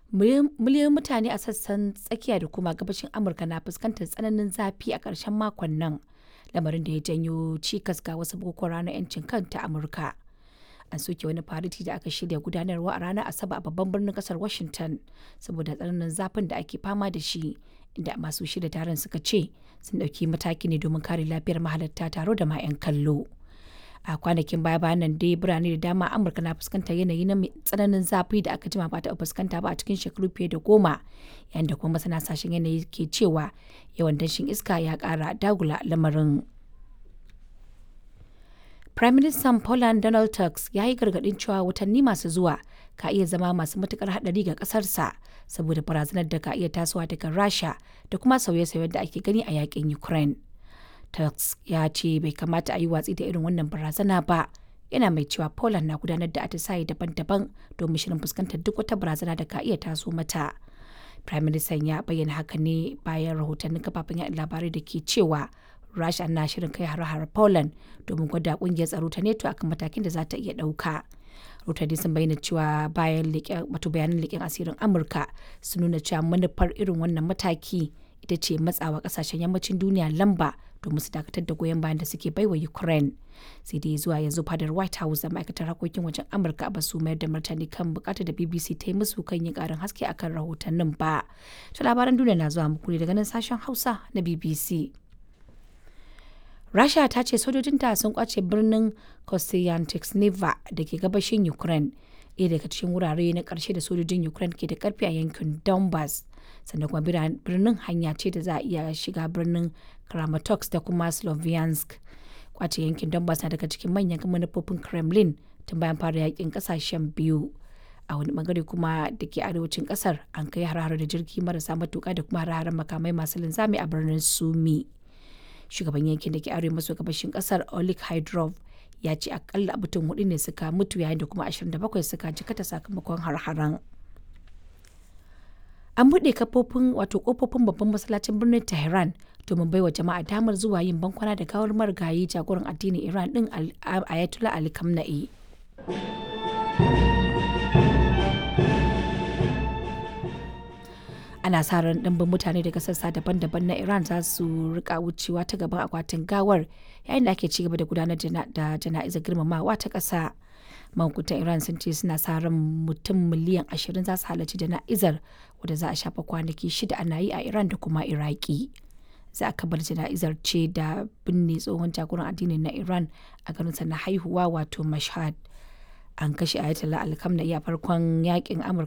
miliyoyin mutane a sassan tsakiya da kuma gabashin amurka na fuskantar tsananin zafi a ƙarshen makon nan lamarin da ya janyo cikas ga wasu bukukuwan ranar 'yancin kanta amurka an soke wani fariti da aka shirya gudanarwa a ranar asabar a babban birnin kasar washington saboda tsananin zafin da ake fama da shi inda masu shirya taron suka ce sun ɗauki mataki ne domin kare lafiyar mahalarta taro da ma 'yan kallo a kwanakin baya bayan nan dai birane da dama amurka na fuskantar yanayi na tsananin zafi da aka jima ba ta fuskanta ba a cikin shekaru fiye da goma yayin da kuma masana sashen yanayi ke cewa yawan danshin iska ya kara dagula lamarin Prime Minister Poland Donald Tusk ya yi gargaɗin cewa watanni masu zuwa ka iya zama masu matukar haɗari ga ƙasarsa saboda barazanar da ka iya tasowa daga Rasha da kuma sauye-sauyen da ake gani a yakin Ukraine. Tusk ya ce bai kamata a yi watsi da irin wannan barazana ba. Yana mai cewa Poland na gudanar da atisaye daban-daban domin shirin fuskantar duk wata barazana da ka iya taso mata. Prime Minister ya bayyana haka ne bayan rahotannin kafafen yaɗa labarai da ke cewa Rasha na shirin kai har-har Poland domin gwada kungiyar tsaro ta NATO akan matakin da za ta iya ɗauka. Rotary sun bayyana cewa bayan wato bayanan leƙen asirin Amurka sun nuna cewa manufar irin wannan mataki ita ce matsawa kasashen yammacin duniya lamba domin su dakatar da goyon bayan da suke baiwa Ukraine. Sai dai zuwa yanzu fadar White House da ma'aikatar harkokin wajen Amurka ba su mayar da martani kan bukatar da BBC ta yi musu kan yin karin haske akan rahotannin ba. Ta labaran duniya na zuwa muku daga nan sashen Hausa na BBC. Rasha ta ce sojojinta sun kwace birnin Kostyantynivka da ke gabashin Ukraine, ɗaya daga cikin wurare na ƙarshe da sojojin Ukraine ke da ƙarfi a yankin Donbass. Sannan kuma birnin hanya ce da za a iya shiga birnin Kramatorsk da kuma Sloviansk. Kwace yankin Donbass na daga cikin manyan manufofin Kremlin tun bayan fara yakin ƙasashen biyu. a wani bangare kuma da ke arewacin kasar an kai har da jirgi marasa matuka da kuma har makamai masu linzami a birnin sumi shugaban yankin da ke arewa maso gabashin kasar olik hydrov ya ce akalla mutum hudu ne suka mutu yayin da kuma 27 suka jikata sakamakon har-haren an buɗe kafofin wato kofofin babban masallacin birnin tehran domin baiwa jama'a damar zuwa yin bankwana da gawar marigayi jagoran addinin iran din ayatollah ali kamna'i ana sa ran ɗimbin mutane daga sassa daban-daban na iran za su rika wucewa ta gaban akwatin gawar yayin da ake ci gaba da gudanar da jana'izar girmamawa ta ƙasa mahukuntan iran sun ce suna sa ran mutum miliyan ashirin za su halarci jana'izar wadda za a shafa kwanaki shida ana yi a iran da kuma iraki za a kabar jana'izar ce da binne tsohon jagoran addinin na iran a garinsa na haihuwa wato mashhad an kashe ayatollah alkamna a farkon yakin amurka